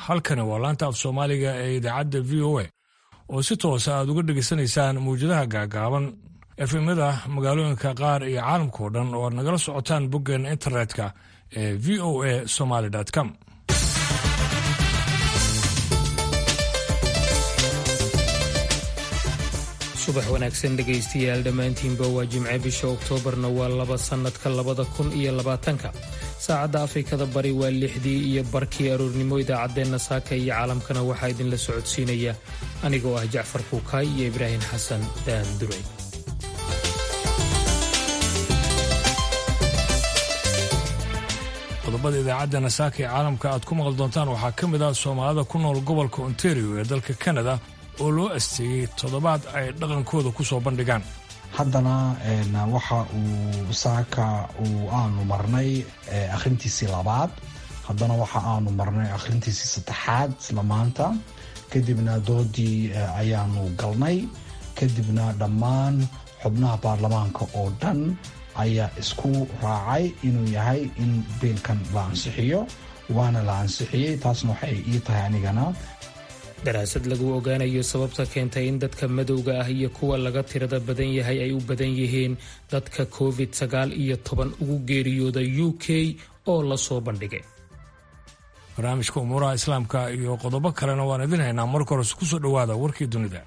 halkani waa laanta af soomaaliga ee idaacadda v o a oo si toosa aad uga dhegaysanaysaan mawjadaha gaagaaban efemyada magaalooyinka qaar iyo caalamkao dhan oo aad nagala socotaan boggeena internetka ee v o a somaly com subax wanaagsan dhegaystayaal dhammaantiinba waa jimce bisha oktoobarna waa laba sannadka labada kun iyo labaatanka saacadda afrikada bari waa lixdii iyo barkii aroornimo idaacaddeenna saaka iyo caalamkana waxaa idinla socodsiinaya anigoo ah jacfar kuukaay iyo ibraahim xasan daan duray qodobada idaacaddeena saaka ee caalamka aad ku maqli doontaan waxaa ka mid ah soomaalida ku nool gobolka ontario ee dalka canada oo loo asteeyey toddobaad ay dhaqankooda ku soo bandhigaan haddana waxa uu saaka uu aanu marnay akhrintiisii labaad haddana waxa aanu marnay akhrintiisii saddexaad isla maanta kadibna doodii ayaanu galnay kadibna dhammaan xubnaha baarlamaanka oo dhan ayaa isku raacay inuu yahay in biilkan la ansixiyo waana la ansixiyey taasna waxay ii tahay anigana daraasad lagu ogaanayo sababta keentay in dadka madowga ah iyo kuwa laga tirada badan yahay ay u badan yihiin dadka covid sagaal iyo toban ugu geeriyooda u k oo la soo bandhigay barnaamijka umuuraha islaamka iyo qodobo kalena waan idin haynaa marka hores ku soo dhowaada warkii dunida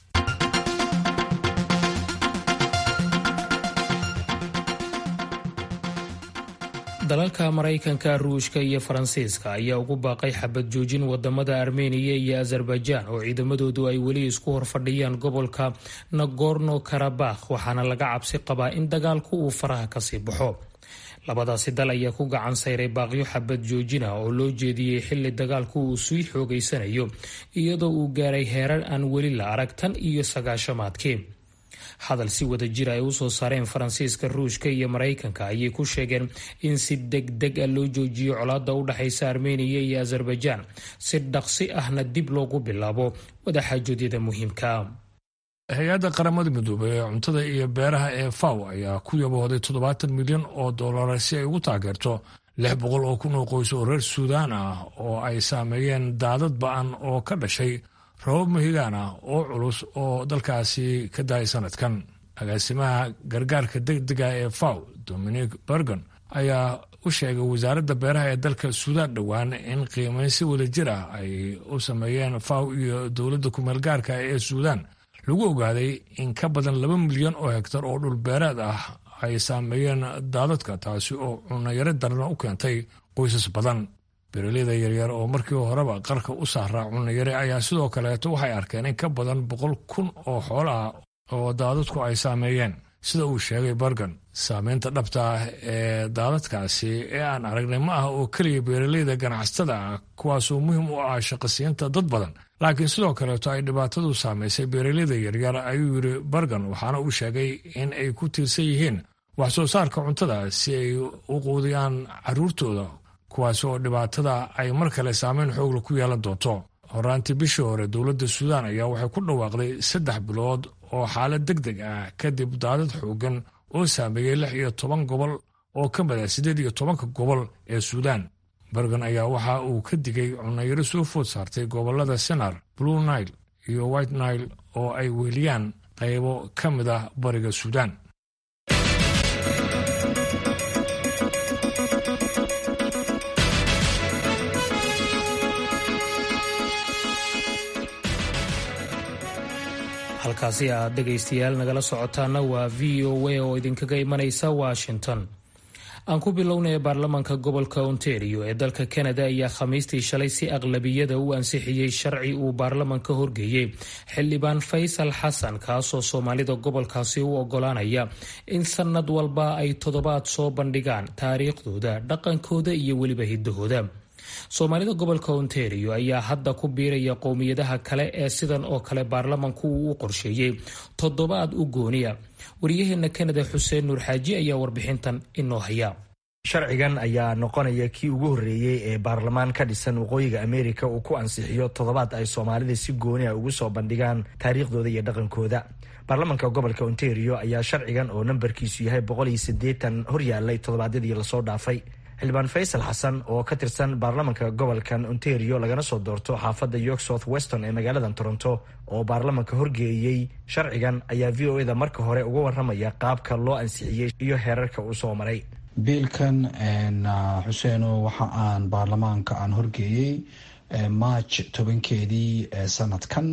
dalalka maraykanka ruushka iyo faransiiska ayaa ugu baaqay xabad joojin wadamada armeniya iyo azerbaijaan oo ciidamadoodu ay weli isku horfadhiyaan gobolka nagorno karabakh waxaana laga cabsi qabaa in dagaalku uu faraha kasii baxo labadaasi dal ayaa ku gacan sayray baaqyo xabad joojina oo loo jeediyey xili dagaalku uu sii xoogeysanayo iyadoo uu gaaray heerar aan weli la arag tan iyo sagaashamaadkii hadal si wada jir ay usoo saareen faransiiska ruushka iyo maraykanka ayay ku sheegeen in si deg deg a loo joojiyo colaada u dhexaysa armeniya iyo azerbaijaan si dhaqsi ahna dib loogu bilaabo wadaxaajoodyada muhiimka hay-adda qaramada midoobey ee cuntada iyo beeraha ee faw ayaa ku yabooday toddobaatan milyan oo dollara si ay ugu taageerto lix boqol oo kun oo qoys oo reer suudaan ah oo ay saameeyeen daadad ba-an oo ka dhashay rabab mahigaan ah oo culus oo dalkaasi ka dahay sanadkan agaasimaha gargaarka degdega ee faw dominic bergon ayaa u sheegay wasaaradda beeraha ee dalka suudaan dhowaan in qiimeyn si wada jir ah ay u sameeyeen faw iyo dowladda kumeelgaarka ee suudaan lagu ogaaday in ka badan laba milyan oo hektar oo dhul beereed ah ay saameeyeen daadadka taasi oo cunayaro darna u keentay qoysas badan beeraleyda yaryar oo markii horeba qarka u saaraa cunayare ayaa sidoo kaleeto waxay arkeen in ka badan boqol kun oo xoolo ah oo daadadku ay saameeyeen sida uu sheegay bargan saameynta dhabta ah ee daadadkaasi ee aan aragnay ma ah oo keliya beeraleyda ganacsatada ah kuwaasoo muhiim u ah shaqasiinta dad badan laakiin sidoo kaleeto ay dhibaatadu saamaysay beeraleyda yaryar ayuu yidhi bargan waxaana uu sheegay in ay ku tiirsan yihiin wax soo saarka cuntada si ay u quudiyaan carruurtooda kuwaas oo dhibaatada ay mar kale saameyn xoogla ku yeelan doonto horaantii bishii hore dowladda suudaan ayaa waxay ku dhawaaqday saddex bilood oo xaalad deg deg ah kadib daadad xoogan oo saameeyey lix iyo toban gobol oo ka mid ah siddeed iyo tobanka gobol ee suudaan bergan ayaa waxa uu ka digay cunayaro soo food saartay gobollada senar blue nile iyo white nile oo ay weeliyaan qaybo ka mid ah bariga suudaan halkaasi aad dhegaystayaal nagala socotaana waa v o a oo idinkaga imanaysa washington aan ku bilownaya baarlamaanka gobolka ontario ee dalka canada ayaa khamiistii shalay si aqlabiyada u ansixiyey sharci uu baarlamanka horgeeyey xildhibaan faysal xasan kaasoo soomaalida gobolkaasi u ogolaanaya in sanad walba ay toddobaad soo bandhigaan taariikhdooda dhaqankooda iyo weliba hidahooda soomaalida gobolka ontario ayaa hadda ku biiraya qowmiyadaha kale ee sidan oo kale baarlamanku uu u qorsheeyey toddobaad u gooniya wariyaheena kanada xuseen nuur xaaji ayaa warbixintan inoo haya sharcigan ayaa noqonaya kii ugu horreeyey ee baarlamaan ka dhisan waqooyiga ameerika uu ku ansixiyo toddobaad ay soomaalida si gooni a ugu soo bandhigaan taariikhdooda iyo dhaqankooda baarlamanka gobolka ontario ayaa sharcigan oo nambarkiisu yahay boqol iyo siddeetan horyaalay toddobaadyadii lasoo dhaafay xildhibaan faysal xasan oo ka tirsan baarlamanka gobolkan ontario lagana soo doorto xaafadda york south weston ee magaalada toronto oo baarlamanka horgeeyey sharcigan ayaa v o eda marka hore uga waramaya qaabka loo ansixiyey iyo heerarka uu soo maray biilkan xuseeno waxa aan baarlamaanka aan horgeeyey march tobankeedii sanadkan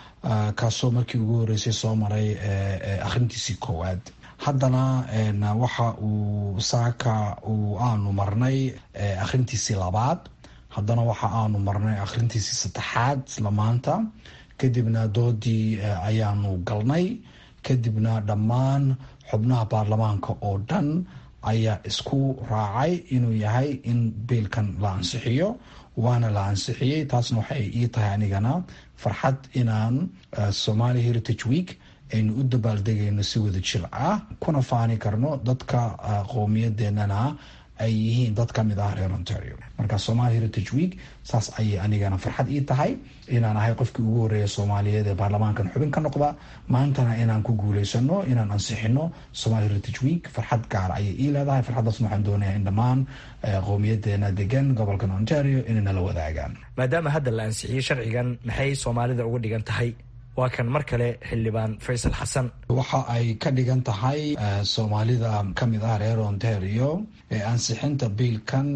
kaasoo markii ugu horeysay soo maray akhrintiisii koowaad haddana waxa uu saaka uu aanu marnay akhrintiisii labaad haddana waxa aanu marnay akhrintiisii saddexaad isla maanta kadibna doodii ayaanu galnay kadibna dhammaan xubnaha baarlamaanka oo dhan ayaa isku raacay inuu yahay in biilkan la ansixiyo waana la ansixiyey taasna waxay ii tahay anigana farxad inaan somali heritage week aynu u dabaaldegayno si wada jir ah kuna faani karno dadka qowmiyadeenana ay yihiin dad ka mid ah reer ontario marka somali heritage week saas ayay anigana farxad ii tahay inaan ahay qofkii ugu horeeya soomaaliyeed ee baarlamaankan xubin ka noqda maantana inaan ku guuleysano inaan ansixino somali heritage week farxad gaar ayay ii leedahay farxaddaasna waxaan doonayaa in dhammaan qowmiyadeena degan gobolkan ontario inay nala wadaagaan maadaama hadda la ansixiyey sharcigan maxay soomaalida uga dhigan tahay waa kan mar kale xildhibaan faysal xasan waxa ay ka dhigan tahay soomaalida kamid ah reer ontario ansixinta biilkan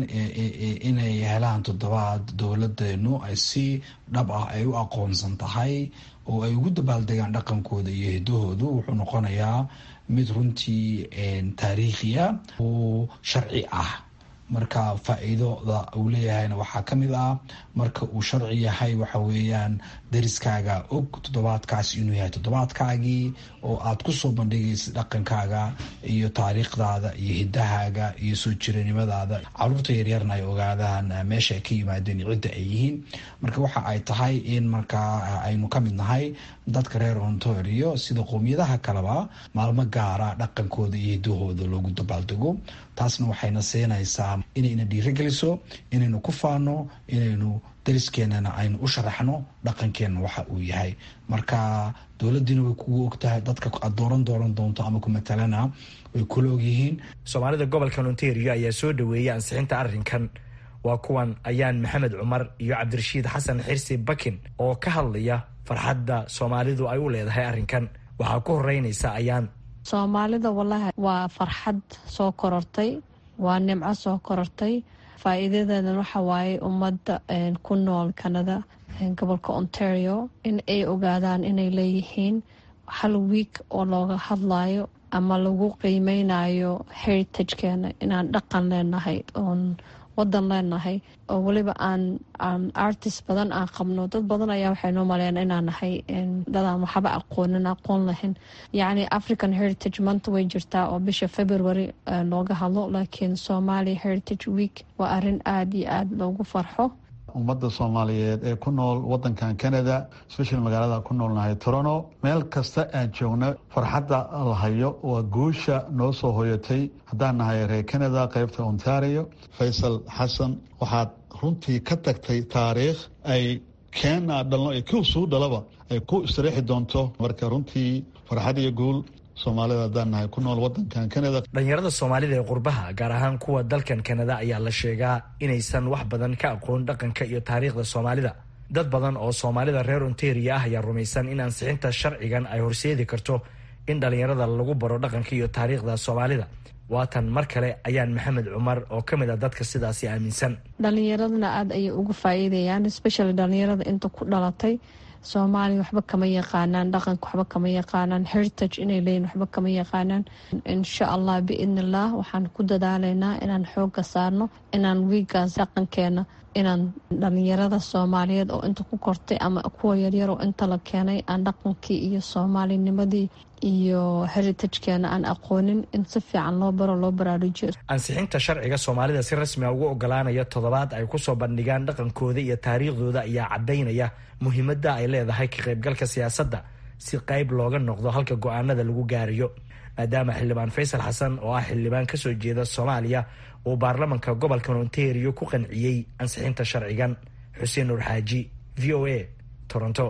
inay helaan toddobaad dowladeenu ay si dhab ah ay u aqoonsan tahay oo ay ugu dabaaldegaan dhaqankooda iyo hidahoodu wuxuu noqonayaa mid runtii taariikhiya oo sharci ah marka faa-iidoda uu leeyahayna waxaa ka mid ah marka uu sharci yahay waxa weeyaan dariskaaga og toddobaadkaas inuu yahay toddobaadkaagii oo aad kusoo bandhigaysid dhaqankaaga iyo taariikhdaada iyo hidahaaga iyo soo jiranimadaada caruurta yaryarna ay ogaadaan meesha ay ka yimaadeen cidda ay yihiin marka waxa ay tahay in markaa aynu ka mid nahay dadka reer ontario sida qowmiyadaha kaleba maalmo gaara dhaqankooda iyo hidahooda loogu dabaaldego taasna waxayna siinaysaa inayna dhiirogeliso inaynu ku faano inaynu dariskeenana aynu u sharaxno dhaqankeenna waxa uu yahay marka dowladiina way kugu ogtahay dadka aad dooran dooran doonto ama ku matalana way kula ogyihiin soomaalida gobolkan ontario ayaa soo dhaweeyay ansixinta arrinkan waa kuwan ayaan maxamed cumar iyo cabdirashiid xasan xirsi bakin oo ka hadlaya farxadda soomaalidu ay u leedahay arrinkan waxaa ku horeynaysa ayaan soomaalida wallaahi waa farxad soo korortay waa nimco soo korortay faa-iidadeedan waxa waaye ummadda ku nool canada gobolka ontario in ay ogaadaan inay leeyihiin hal wiik oo looga hadlayo ama lagu qiimeynayo heritagekeena inaan dhaqan leenahay oon wadan leenahay oo weliba aan aan artist badan aan qabno dad badan ayaa waxay noo maleeyaan inaan nahay dadaan waxba aqoonin aqoon lahayn yacni african heritage month way jirtaa oo bisha february looga hadlo laakiin somali heritage week waa arrin aada iyo aada loogu farxo ummadda soomaaliyeed ee ku nool wadankan canada especial magaalada ku noolnahay torono meel kasta aan joogno farxadda la hayo waa guusha noo soo hoyatay haddaan nahay reer canada qeybta ontario faysal xasan waxaad runtii ka tagtay taariikh ay keena dhalno iyo kiu suu dhalaba ay ku istiriixi doonto marka runtii farxad iyo guul soomaalida haddaan nahay ku nool wadankan canada dhalinyarada soomaalida ee qurbaha gaar ahaan kuwa dalkan kanada ayaa la sheegaa inaysan wax badan ka aqoon dhaqanka iyo taariikhda soomaalida dad badan oo soomaalida reer ontario ah ayaa rumaysan in ansixinta sharcigan ay horseedi karto in dhalinyarada lagu baro dhaqanka iyo taariikhda soomaalida waatan mar kale ayaan maxamed cumar oo ka mid a dadka sidaasi aaminsan dhalinyaradana aada ayay uga faa-iidayaan especially dhalinyarada inta ku dhalatay soomaaliya waxba kama yaqaanaan dhaqanka waxba kama yaqaanaan heritage inay leeyihin waxba kama yaqaanaan insha allah biidn illah waxaan ku dadaalaynaa inaan xooga saarno inaan wiigaas dhaqankeena inaan dhalinyarada soomaaliyeed oo inta ku kortay ama kuwa yaryar oo inta la keenay aan dhaqankii iyo soomaalinimadii iyo heritagekeena aan aqoonin in si fiican loo baro loo baraarujiyo ansixinta sharciga soomaalida si rasmi a ugu ogolaanaya toddobaad ay kusoo bandhigaan dhaqankooda iyo taariikhdooda ayaa caddaynaya muhiimadda ay leedahay ka qaybgalka siyaasadda si qayb looga noqdo halka go-aanada lagu gaarayo maadaama xildhibaan faysal xasan oo ah xildhibaan kasoo jeeda soomaaliya uu baarlamanka gobolkan ontario ku qanciyey ansixinta sharcigan xuseen nuur xaaji v o a toronto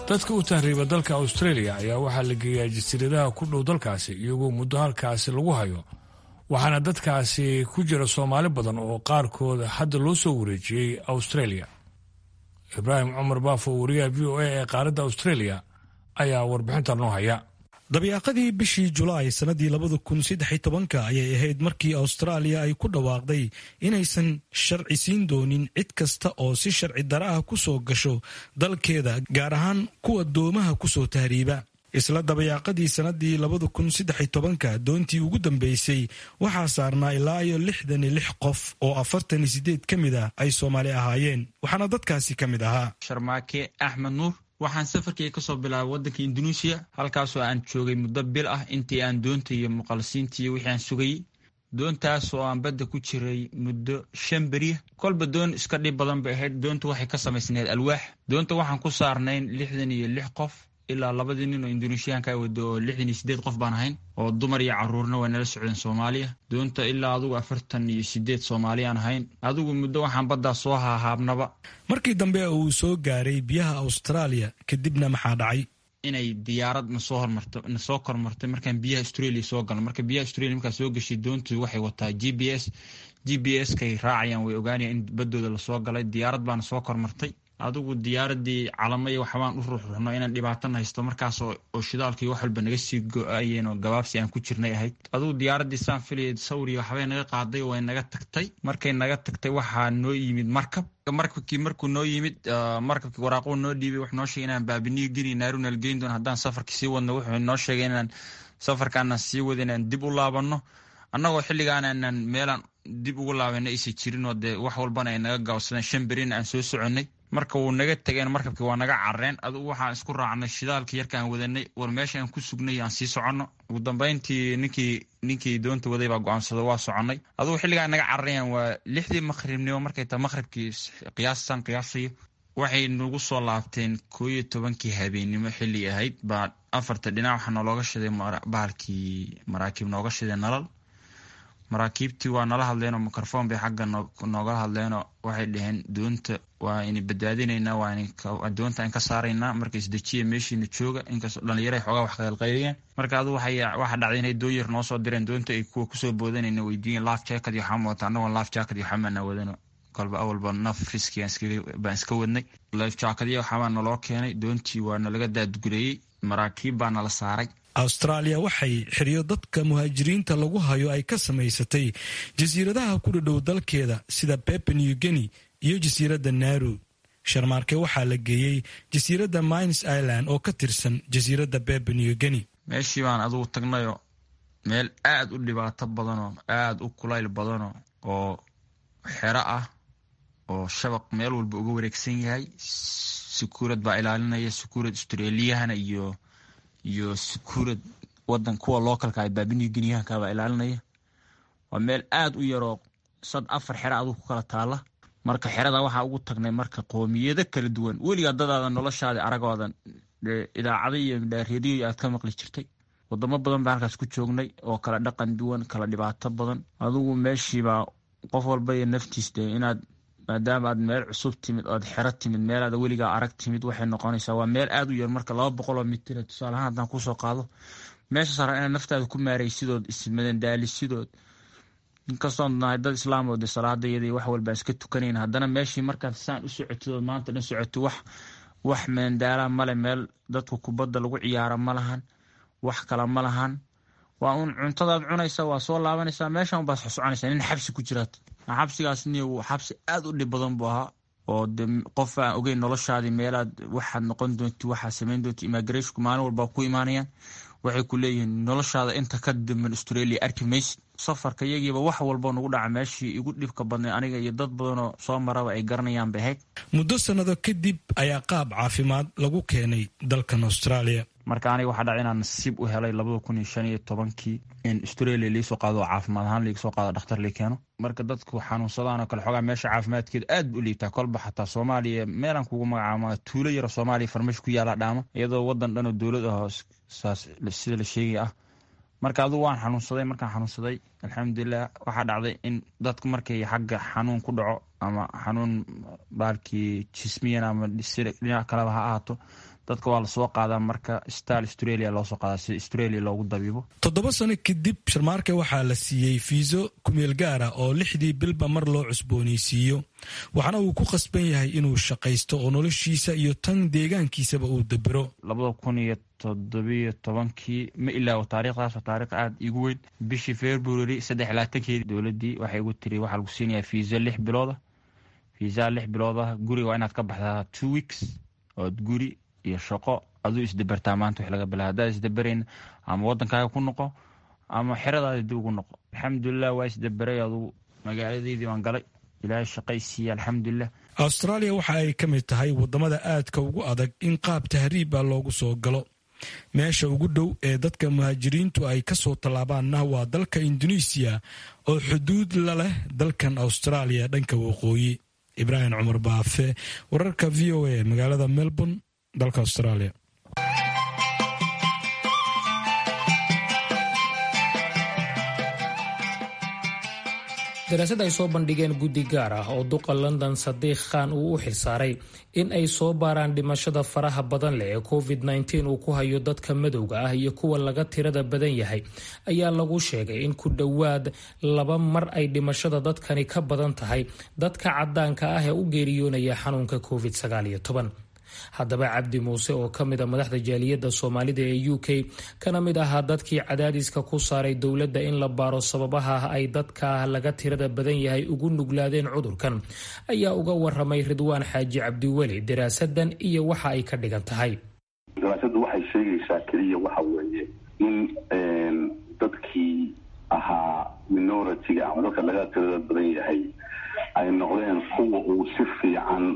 dadka u tahriiba dalka australia ayaa waxaa la geeyaa jasiiradaha ku dhow dalkaasi iyagoo muddo halkaasi lagu hayo waxaana dadkaasi ku jira soomaali badan oo qaarkood hadda loo soo wareejiyey australia ibraahim cumar baafo wariyaha v o a ee qaaradda australia ayaa warbixinta noo haya dabiiqadii bishii julaay sannadii labada kun saddex tobanka ayay ahayd markii austraaliya ay ku dhawaaqday inaysan sharci siin doonin cid kasta oo si sharci dara ah ku soo gasho dalkeeda gaar ahaan kuwa doomaha ku soo tahriiba isla dabayaaqadii sannadii labada kun saddex tobanka doontii ugu dambeysay waxaa saarnaa ilaa iyo lixdan iyo lix qof oo afartan iyo sideed ka mid ah ay soomaali ahaayeen waxaana dadkaasi ka mid ahaa sharmaake axmed nuur waxaan safarkii kasoo bilaabay waddanka induneisiya halkaasoo aan joogay muddo bil ah intii aan doonta iyo muqalisiinta iyo wixii aan sugayey doontaas oo aan badda ku jiray muddo shan beriya kolba doon iska dhib badan bay ahayd doonta waxay ka samaysneed alwaax doonta waxaan ku saarnayn lixdan iyo lix qof ilaa labadii nin oo induneeshiyaanka wado oo lixdan iyo sideed qof baan ahayn oo dumar iyo caruurna waa nala socdeen soomaaliya doonta ilaa adugu afartan iyo sideed soomaaliyaan ahayn adigu muddo waxaan baddaa soo haahaabnaba markii dambe uu soo gaaray biyaha austraaliya kadibna maxaa dhacay inay diyaarad nasoo hormarto nasoo kormartay markaan biyaha australia soo galno marka biyaha australia markaa soo gashay doontu waxay wataa g b s g b s kay raacayaan way ogaanayaan in baddooda lasoo galay diyaarad baana soo kormartay adigu diyaaradii calamo iyo waxbaan u ruxruxno inaan dhibaatana haysto markaas oo shidaalkii wax walba naga sii go-ayeen oo gabaabsi aan ku jirnay ahayd adigu diyaaradii saan filaya sawriya waxbay naga qaaday way naga tagtay markay naga tagtay waxaa noo yimid markab markabkii markuu noo yimid markabkii waraaquu noo dhiibay wax noo sheegay inaan baabiniyo geni naarunal geyn doon haddaan safarkii sii wadno wuxuu noo sheegay inaan safarkaanaan sii wada inaan dib u laabanno annagoo xilligaan aanan meelaan dib ugu laabana aysa jirin oo dee wax walbana ay naga gaabsadeen shan berina aan soo soconnay marka wuu naga tegeen markabkii waa naga carareen adugu waxaan isku raacnay shidaalkii yarka aan wadanay war meesha aan ku sugnay aan sii soconno ugu dambeyntii ninkii ninkii doonta waday baa go-aansada waa soconnay adugu xilligaan naga cararayaan waa lixdii maqribnimo markay tahay maqribkii qiyaastan qiyaasayo waxay nagu soo laabteen koo iyo tobankii habeennimo xilli ahayd baa afarta dhinac waxaa noolooga shiday bahalkii maraakiib nooga shiday nalal maraakiibtii waa nala hadleenoo microphone bay xagga noogala hadleenoo waxay dhaheen doonta waa ini badbaadinaynaa waa doonta aan ka saaraynaa marka isdejiya meeshiina jooga inkastoo dhalinyara xoogaa wax qaylqayliyeen marka adu waxa dhacday inay doon yar noo soo direen doonta ay kuwa kusoo boodanayna weydiiyen laaf jacket iyo waxaan wata annagoo laaf jacket iyo waxaamaana wadano kolba awalba naf riski baan iska wadnay laaf jackadya waxaabaa naloo keenay doontii waa nalaga daadgureeyey maraakiib baa nala saaray austraaliya waxay xiriyo dadka muhaajiriinta lagu hayo ay ka samaysatay jasiiradaha ku dhadhow dalkeeda sida pepe new guinea iyo jasiiradda naru sharmaarke waxaa la geeyey jasiiradda mines island oo ka tirsan jasiiradda pepe new guinea meeshii baan adugu tagnayoo meel aad u dhibaato badanoo aad u kulayl badano oo xero ah oo shabaq meel walba uga wareegsan yahay sukuurad baa ilaalinaya sukuurad australiyahana iyo iyo sukuurad wadan kuwa localka a baabiniyo geniyahankabaa ilaalinaya waa meel aad u yaroo sad afar xero adug ku kala taala marka xerada waxaa ugu tagnay marka qoomiyado kala duwan weligaa dadaada noloshaada aragoodan idaacada iyo reediyo aad ka maqli jirtay wadamo badan baa halkaas ku joognay oo kala dhaqan duwan kala dhibaato badan adugu meeshiibaa qof walba iyo naftiis de inaad maadaama aad meel cusub timid oad xero timid meelaad weligaa arag timid waxay noqonaysaa waa meel aad u yar marka laba boqol oo mitir tusaalahaan haddaan kusoo qaado meesha saaran inaad naftaada ku maaraysidood ismadandaalisidood inkastoo nahay dad islaam oo de salaadayada wax walba iska tukanayn haddana meeshii markaad saan u socotidood maanta dhan socoti wax wax meendaalaa male meel dadku kubadda lagu ciyaara ma lahan wax kale ma lahan waa uun cuntadaad cunaysa waa soo laabanaysaa meeshan unbaad soconaysaa nin xabsi ku jiraad xabsigaas ni xabsi aad u dhib badan buu ahaa oo de qof aan ogeyn noloshaadii meelaad waxaad noqon doonti waxaad samayn doonti immigrationku maalin walba ku imaanayaan waxay ku leeyihiin noloshaada inta ka damban australia arki maysid safarka iyagiiba wax walba nagu dhaca meeshii igu dhibka badnay aniga iyo dad badanoo soo maraba ay garanayaan bay ahayd muddo sannado kadib ayaa qaab caafimaad lagu keenay dalkan australia marka aniga waxaa dhaca inaan nasiib u helay labada kun iyo shan iyo tobankii in australia liisoo qaado oo caafimaad ahaan liiga soo qaado dhakhtar lii keeno marka dadku xanuunsadaan oo kale xoogaa meesha caafimaadkeeda aad bu u liibtaa kolba xataa soomaaliya meelaan kugu magacaama tuulo yaro soomaaliya farmash ku yaala dhaama iyadoo wadan dhan oo dowlad ahoo saas sida la sheegay ah marka adugu waan xanuunsaday markaan xanuunsaday alxamdulilah waxaa dhacday in dadku markay xagga xanuun ku dhaco ama xanuun baalkii jismiyan ama dhinac kaleba ha ahaato dadka waa lasoo qaadaa marka stal australia loosoo qaadaa si australia loogu dabiibo toddoba sano kadib sharmaarke waxaa la siiyey fiiso kumeel gaara oo lixdii bilba mar loo cusboonaysiiyo waxaana uu ku khasban yahay inuu shaqaysto oo noloshiisa iyo tan deegaankiisaba uu dabero labada kun iyo toddobiyo tobankii ma ilaawo taariikhdaas taariikh aada igu weyn bishii february saddex labaatankeedii dowladdii waxay igu tiri waxaa lagu siinayaa fiisa lix bilooda fiisaha lix bilood ah guriga waa inaad ka baxdaa two weeks ood guri iyo shaqo aduu isdabertaa maanta wax laga bilaa haddaad isdaberayn ama waddankaaga ku noqo ama xeradaada dib ugu noqo alxamdulilah waa isdaberay adugu magaaladeydii waan galay ilaahay shaqay siiya alxamdulilah austraaliya waxa ay ka mid tahay waddamada aadka ugu adag in qaab tahriiba loogu soo galo meesha ugu dhow ee dadka muhaajiriintu ay ka soo tallaabaanna waa dalka indonesiya oo xuduud la leh dalkan austraaliya dhanka waqooyi ibraahim cumar baafe wararka v o a magaalada melbourne dalka australia daraasad ay soo bandhigeen guddi gaar ah oo duqa london sadiikh khan uu u xilsaaray in ay soo baaraan dhimashada faraha badan leh ee covid -19 uu ku hayo dadka madowga ah iyo kuwa laga tirada badan yahay ayaa lagu sheegay in ku dhowaad laba mar ay dhimashada dadkani ka badan tahay dadka cadaanka ah ee u geeriyoonaya xanuunka covid -19 haddaba cabdi muuse oo ka mid a madaxda jaaliyadda soomaalida ee u k kana mid ahaa dadkii cadaadiska ku saaray dowladda in la baaro sababaha ay dadka laga tirada badan yahay ugu nuglaadeen cudurkan ayaa uga waramay ridwaan xaaji cabdiweli daraasadan iyo waxa ay ka dhigan tahay daraasadu waxay sheegaysaa keliya waxa weeye in dadkii ahaa minoritiga ama dadka laga tirada badan yahay ay noqdeen kuwa uu si fiican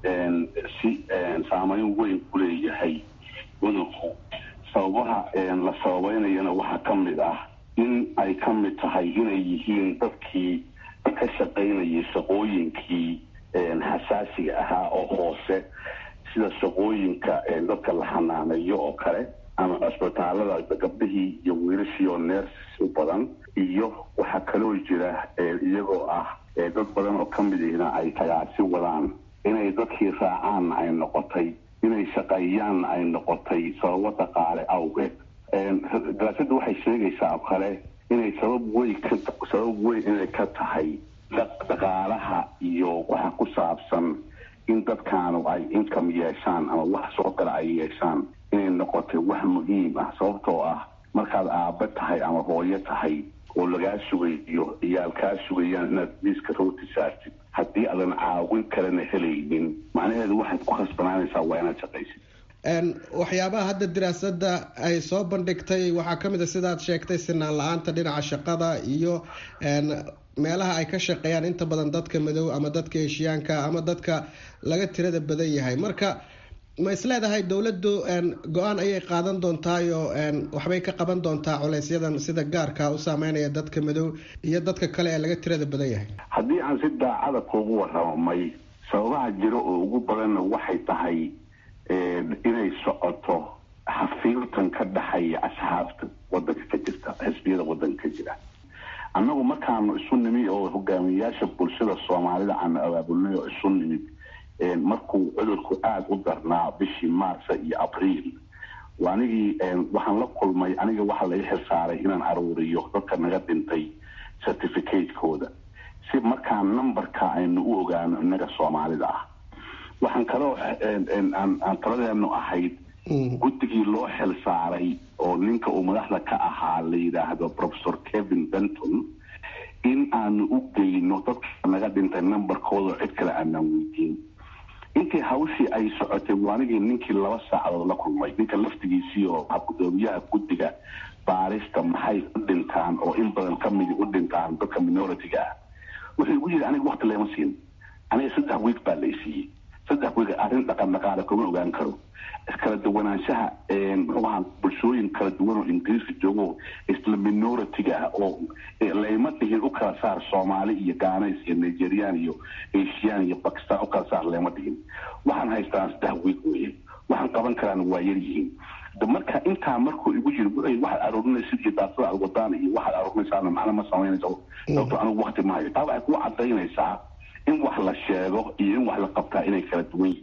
si saameyn weyn ku leeyahay cudurku sababaha la sababeynayana waxaa ka mid ah in ay ka mid tahay inay yihiin dadkii ka shaqaynayay shaqooyinkii xasaasiga ahaa oo hoose sida shaqooyinka dadka la xanaaneeyo oo kale ama cisbitaalada gabdhihii iyo wiilashii oo neersis u badan iyo waxaa kaloo jira iyagoo ah dad badan oo ka mid ihna ay tagaasi wadaan inay dadkii raacaanna ay noqotay inay shaqeeyaanna ay noqotay sababo dhaqaale awgeed daraasadu waxay sheegaysaa oo kale inay sabab weyn ka sabab weyn inay ka tahay dhaqaalaha iyo waxa ku saabsan in dadkaanu ay income yeeshaan ama wax soo gala ay yeeshaan inay noqotay wax muhiim ah sababtoo ah markaad aabba tahay ama hooyo tahay oo lagaa sugayo iyaal kaa sugayaan inaad miiska rooti saartid haddii aadan caawin kalena helaynin macnaheedu waxaad ku khasbanaanaysaa waa inaad shaqaysid waxyaabaha hadda daraasada ay soo bandhigtay waxaa ka mid a sidaad sheegtay sinaan la-aanta dhinaca shaqada iyo meelaha ay ka shaqeeyaan inta badan dadka madow ama dadka heshiyaanka ama dadka laga tirada badan yahay marka ma isleedahay dowladdu go-aan ayay qaadan doontaayo waxbay ka qaban doontaa culeysyadan sida gaarka u saameynaya dadka madow iyo dadka kale ee laga tirada badan yahay haddii aan si daacada kuugu waramay sababaha jiro oo ugu badanna waxay tahay inay socoto xafiiltan ka dhexaya asxaabta wadanka ka jirta xisbiyada wadanka ka jira annagu markaanu isu nimid oo hogaamiyayaasha bulshada soomaalida aanu abaabulnay oo isu nimid markuu cudurku aada u darnaa bishii maarsa iyo abriil anigii waxaan la kulmay aniga waxaa laga xilsaaray inaan aruuriyo dadka naga dhintay certificate-kooda si markaa numberka aynu u ogaano innaga soomaalida ah waxaan kaloo aan taladeenu ahayd guddigii loo xil saaray oo ninka uu madaxda ka ahaa la yidhaahdo professor kevin benton in aanu u geyno dadka naga dhintay numberkooda cid kale aanaan weydiin intii hawshii ay socotay waanigii ninkii laba saacadood la kulmay ninka laftigiisii oo ah gudoomiyaha guddiga baarista maxay u dhintaan oo in badan ka midi u dhintaan dadka minority-ga ah wuxuu igu yidhi aniga wakti leema siin aniga saddex wiig baa laysiiyey saddex wiig arrin dhaqan dhaqaale kuma ogaan karo kala duwanaanshaha muxuu ahaa bulshooyin kala duwan oo ingiriiska joogo isla minority-ga ah oo layma dhihin u kala saar soomaali iyo gaanays iyo nigerian iyo asian iyo bakistan u kala saar layma dhihin waxaan haystaa saddex wiig weye waxaan qaban karaan waa yar yihiin marka intaa markuu igu yiri waxaad aruurinaysid iyo daasada aad wadaan iyo waxaad aruurinaysaana macna ma samaynayso sababto anigu wakti ma hayo taa waxay kuu cadaynaysaa in wax la sheego iyo in wax la qabtaa inay kala duwan yihiin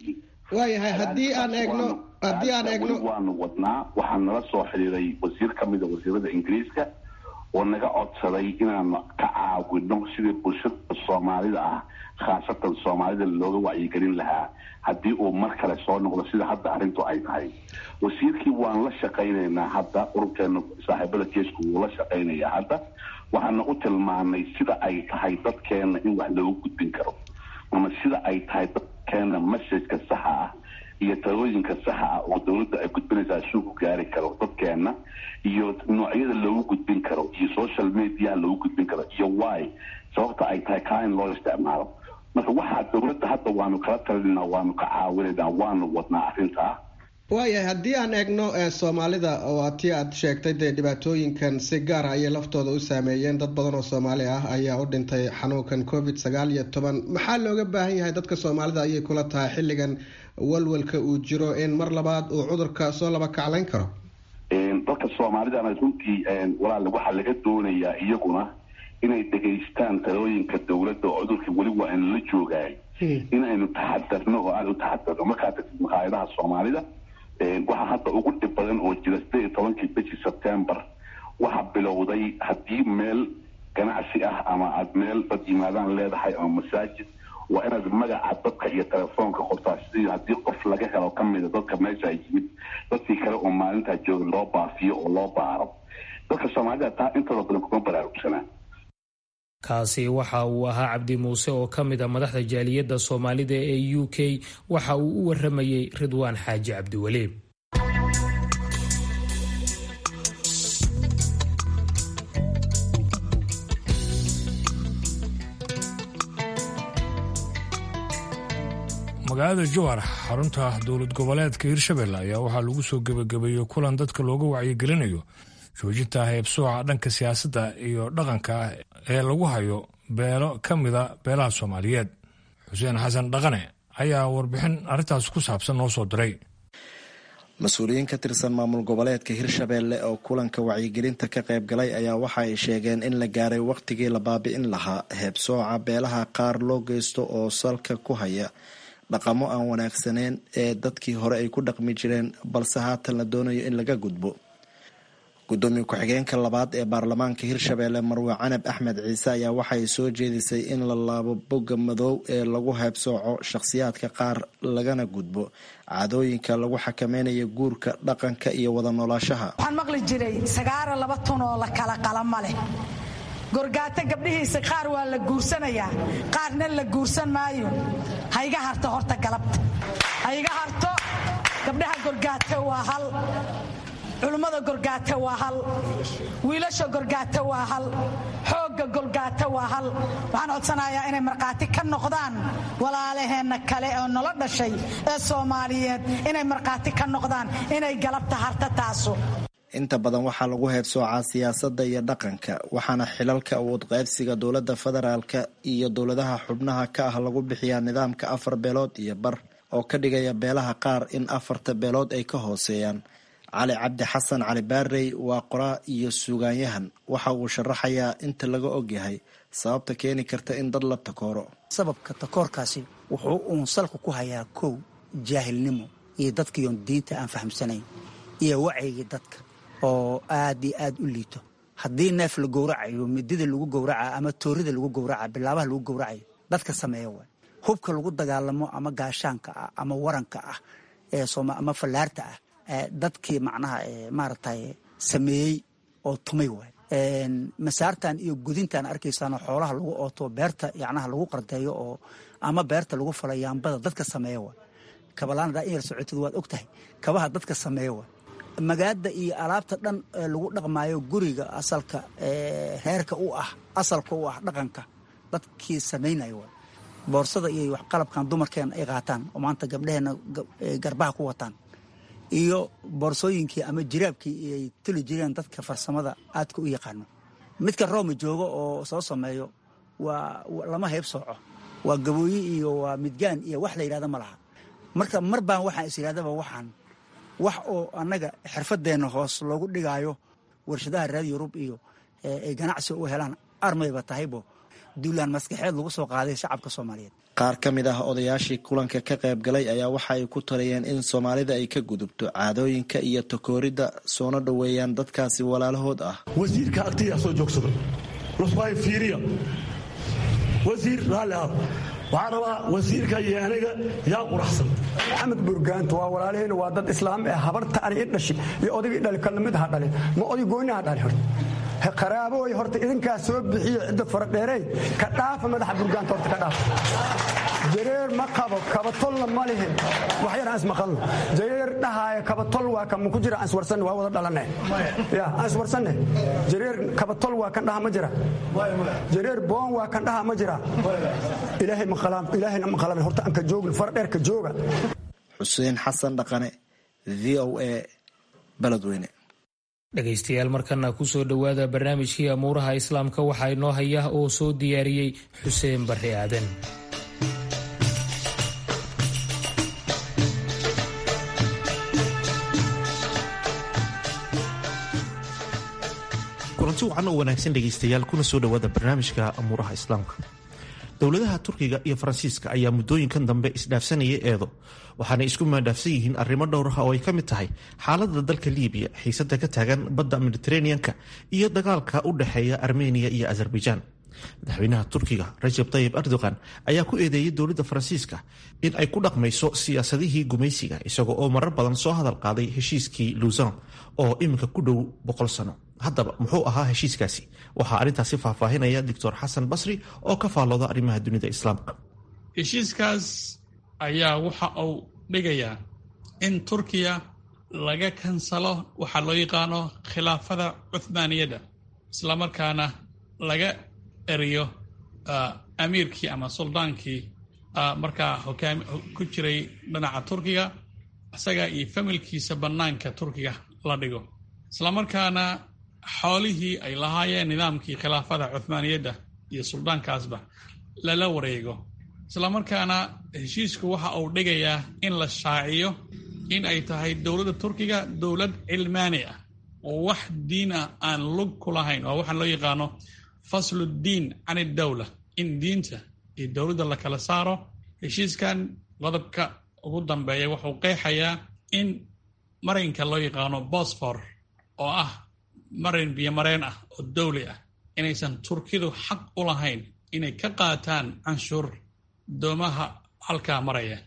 waayahay haddii aan eegno haddii aan eegno waanu wadnaa waxaa nala soo xiriiray wasiir ka mida wasiirada ingiriiska oo naga codsaday inaan ka caawino sidii bulshada soomaalida ah khaasatan soomaalida looga wacyigelin lahaa haddii uu mar kale soo noqdo sida hadda arrintu ay tahay wasiirkii waan la shaqaynaynaa hadda ururkeena saaxiibada jeesku wuu la shaqaynayaa hadda waxaana u tilmaanay sida ay tahay dadkeena in wax loogu gudbin karo ama sida ay tahay dadkeena messajka saxa ah iyo talooyinka saxa ah oo dowladda ay gudbinaysaa suu ku gaari karo dadkeena iyo noocyada loogu gudbin karo iyo social mediaha loogu gudbin karo iyo wy sababta ay tahay kaa in loo isticmaalo marka waxaa dowladda hadda waanu kala talinaa waanu ka caawinaynaa waanu wadnaa arrintaa waayahay haddii aan eegno soomaalida oo tii aad sheegtay dee dhibaatooyinkan si gaara ayay laftooda u saameeyeen dad badan oo soomaali ah ayaa u dhintay xanuunkan covid sagaal iyo toban maxaa looga baahan yahay dadka soomaalida ayay kula tahay xilligan walwalka uu jiro in mar labaad uu cudurka soo laba kaclayn karo dadka soomaalidana runtii walaal waxaa laga doonayaa iyaguna inay dhegaystaan talooyinka dowladda oo cudurkii weli waa in la joogaay in aynu taxadarno oo aada u taxadarno markaa tagtid maqaayadaha soomaalida waxaa hadda ugu dhib badan oo jira sideed iyo tobankii bishii sebtembar waxaa bilowday haddii meel ganacsi ah ama aada meel dad yimaadaan leedahay ama masaajid waa inaad magaca dadka iyo telefoonka qortaa sidii haddii qof laga helo ka mida dadka meesha yimid dadkii kale oo maalintaa jooga loo baafiyo oo loo baaro dadka soomaalida taa intooda badan kuma baraarugsanaa kaasi waxa uu ahaa cabdi muuse oo ka mid a madaxda jaaliyadda soomaalida ee u k waxa uu u waramayey ridwaan xaaji cabdiweli magaalada jowhar xarunta dowlad goboleedka hirshabelle ayaa waxaa lagu soo gebagabeeyey kulan dadka looga wacyigelinayo joojinta heebsooca dhanka siyaasadda iyo dhaqanka ee lagu hayo beelo ka mida beelaha soomaaliyeed xuseen xasan dhaqane ayaa warbixin arrintaas ku saabsan noo soo diray mas-uuliyiin ka tirsan maamul goboleedka hirshabelle oo kulanka wacyigelinta ka qayb galay ayaa waxa ay sheegeen in la gaaray wakhtigii la baabi'in lahaa heebsooca beelaha qaar loo geysto oo salka ku haya dhaqamo aan wanaagsaneyn ee dadkii hore ay ku dhaqmi jireen balse haatan la doonayo in laga gudbo gudoomiye ku-xigeenka labaad ee baarlamaanka hirshabelle marwe canab axmed ciise ayaa waxay soo jeedisay in la laabo bogga madoow ee lagu heebsooco shakhsiyaadka qaar lagana gudbo caadooyinka lagu xakameynayo guurka dhaqanka iyo wada noolaashaha waxaan maqli jiray sagaara laba tun oo la kala qalama leh gorgaato gabdhihiisa qaar waa la guursanayaa qaarna la guursan maayo hayga harto horta galabta hayga harto gabdhaha gorgaato waa hal culummada gorgaata waa hal wiilasha gorgaata waa hal xoogga gorgaata waa hal waxaan codsanayaa inay markhaati ka noqdaan walaalaheenna kale oo nala dhashay ee soomaaliyeed inay markhaati ka noqdaan inay galabta harta taaso inta badan waxaa lagu heebsoocaa siyaasadda iyo dhaqanka waxaana xilalka awood qaybsiga dowladda federaalka iyo dowladaha xubnaha ka ah lagu bixiyaa nidaamka afar beelood iyo bar oo ka dhigaya beelaha qaar in afarta beelood ay ka hooseeyaan cali cabdi xasan cali baarey waa qoraa iyo suugaanyahan waxa uu sharaxayaa inta laga ogyahay sababta keeni karta in dad la takooro sababka takoorkaasi wuxuu uun salka ku hayaa kow jaahilnimo iyo dadkiion diinta aan fahamsanayn iyo wacyigii dadka oo aad iyo aad u liito haddii neef la gowracayo midida lagu gowraca ama toorida lagu gowraca bilaabaha lagu gowracayo dadka sameeya waay hubka lagu dagaalamo ama gaashaanka ah ama waranka ah ama fallaarta ah dadkii macnaha maaragtay sameeyey oo tumay waay masaartan iyo gudintan arkaysaanoo xoolaha lagu ooto beerta yacnaha lagu qardeeyo oo ama beerta lagu fala yaambada dadka sameeya waay kabalaanadaa in yar socotid waad og tahay kabaha dadka sameeya waay magaada iyo alaabta dhan lagu dhaqmaayo guriga asalka reerka u ah asalka u ah dhaqanka dadkii samaynaya waay boorsada iyo qalabkan dumarkeena ay qaataan oo maanta gabdhaheenna garbaha ku wataan iyo boorsooyinkii ama jiraabkii ay tuli jireen dadka farsamada aadka u yaqaano midka rooma joogo oo soo sameeyo waa lama hayb sooco waa gabooye iyo waa midgaan iyo wax la yidhahda ma laha marka mar baan waxaan is yidhahdaba waxaan wax oo annaga xirfadeenna hoos loogu dhigaayo warshadaha reer yurub iyo ay ganacsi u helaan armayba tahaybo duulaan maskaxeed lagu soo qaaday shacabka soomaaliyeed qaar ka mid ah odayaashii kulanka ka qayb galay ayaa waxa ay ku taliyeen in soomaalida ay ka gudubto caadooyinka iyo takooridda soona dhoweeyaan dadkaasi walaalahood ah wasiirka agtiyaa soo joogsado lusbaay fiiriya wasiir raalli ah waxaan rabaa wasiirka iyo aniga yaa quraxsan maxamed burgaanto waa walaalaheyna waa dad islaam ee habarta ani i dhashi iyo odaygii dhali kalna mid ha dhali ma oday gooniha dhali horta qaraabooy horta idinkaa soo bixiyo cidda faradheerey ka dhaafa madaxa burgaanta horta ka dhaafa jareer ma qabo kabatolna ma lihin wax yar aan ismaqalno jareer dhahaaya kabatol waa kan ku jira aan iswarsanne waa wada dhalane ya aan iswarsanne jareer kabatol waa kan dhaha ma jira jareer boon waa kan dhaha ma jira ilaahay maqalaan ilaahayna maqalaan horta aan ka joogin faradheer ka jooga xuseen xasan dhaqane v o a beledweyne dhegaystayaal markana ku soo dhowaada barnaamijkii amuuraha islaamka waxaa inoo haya oo soo diyaariyey xuseen barre aadan kulanti wacan oo wanaagsan dhegaystayaal kuna soo dhowaada barnaamijka amuuraha islaamka dowladaha turkiga iyo faransiiska ayaa muddooyinkan dambe isdhaafsanayay eedo waxaana isku maadhaafsan yihiin arrimo dhowr ah oo ay ka mid tahay xaalada dalka liibiya xiisada ka taagan badda mediteraneanka iyo dagaalka u dhexeeya armeniya iyo azerbaijaan madaxweynaha turkiga rajab tayib erdogan ayaa ku eedeeyey dowladda faransiiska in ay ku dhaqmayso siyaasadihii gumaysiga isaga oo marar badan soo hadal qaaday heshiiskii luusan oo iminka ku dhow boqol sano haddaba muxuu ahaa heshiiskaasi waxaa arrintaasi faahfaahinaya doctor xasan basri oo ka faallooda arrimaha dunida islaamka heshiiskaas ayaa waxa uu dhigayaa in turkiya laga kansalo waxaa loo yaqaano khilaafada cuhmaaniyadda islamarkaana laga eriyo amiirkii ama suldaankii markaa hogaami ku jiray dhinaca turkiga isaga iyo familkiisa bannaanka turkiga la dhigo islamarkaana xoolihii ay lahaayeen nidaamkii khilaafada cuhmaaniyadda iyo suldaankaasba lala wareego islamarkaana heshiisku waxa uu dhigayaa in la shaaciyo in ay tahay dowladda turkiga dowlad cilmaani ah oo wax diin ah aan lug ku lahayn oo waxaan loo yaqaano faslu diin can idowla in diinta iyo dowladda la kala saaro heshiiskan qodobka ugu dambeeya wuxuu qeexayaa in marinka loo yaqaano bosfor oo ah marin biyomareen ah oo dowli ah inaysan turkidu xaq u lahayn inay ka qaataan canshuur doomaha halkaa maraya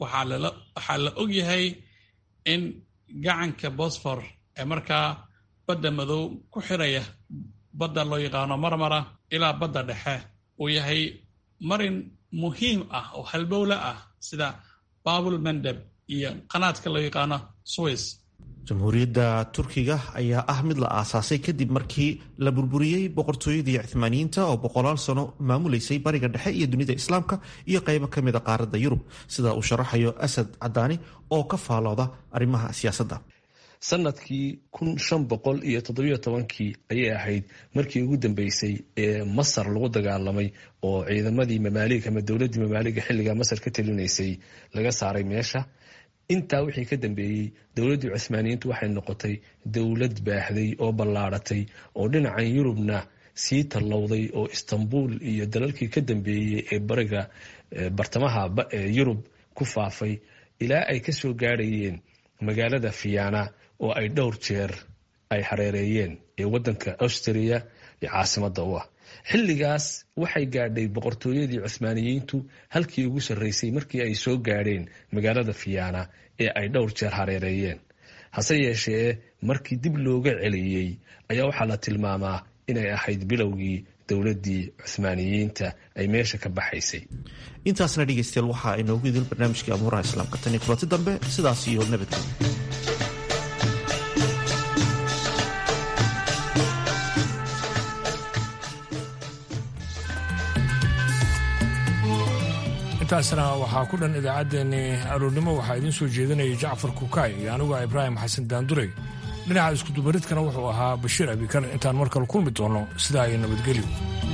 waxaa la og yahay in gacanka bosfor ee markaa badda madow ku xiraya badda loo yaqaano marmara ilaa badda dhexe uu yahay marin muhiim ah oo halbowle ah sida babul mandeb iyo qanaadka loo yaqaano swiss jamhuuriyadda turkiga ayaa ah mid la aasaasay kadib markii la burburiyey boqortooyadii cuhmaaniyiinta oo boqolaal sano maamuleysay bariga dhexe iyo dunida islaamka iyo qaybo ka mida qaaradda yurub sida uu sharaxayo asad cadaani oo ka faalooda arrimaha siyaasadda sanadkii kun shan boqol iyo toddobiyo tobankii ayay ahayd markii ugu dambeysay ee masar lagu dagaalamay oo ciidamadii mamaalig ama dowladdii mamaaliga xilliga masar ka talinaysay laga saaray meesha intaa wixii ka dambeeyey dowladdii cuhmaaniyiintu waxay noqotay dowlad baahday oo ballaaratay oo dhinacan yurubna sii tallowday oo istanbul iyo dalalkii ka dambeeyey ee bariga bartamaha yurub ku faafay ilaa ay ka soo gaarhayeen magaalada fiyana oo ay dhowr jeer ay hareereeyeen ee wadanka austria iyo caasimada u ah xilligaas waxay gaadhay boqortooyadii cuhmaaniyiintu halkii ugu sarreysay markii ay soo gaadheen magaalada fiyana ee ay dhowr jeer hareereeyeen hase yeeshee markii dib looga celiyey ayaa waxaa la tilmaamaa inay ahayd bilowgii dowladdii cuhmaaniyiinta ay meesha ka baxaysay intaasna dhegeystayaal waxaa inoogu idil barnaamijkii amuuraha islaamka tan iyo kulanti dambe sidaas iyo nabadgelyo intaasna waxaa ku dhan idaacaddeenii aroornimo waxaa idiin soo jeedinayay jacfar kukaay iyo anigu ibraahim xasan daandurey dhinaca iskudubaridkana wuxuu ahaa bashiir abikar intaan mar kale kulmi doonno sidaa iyo nabadgelyo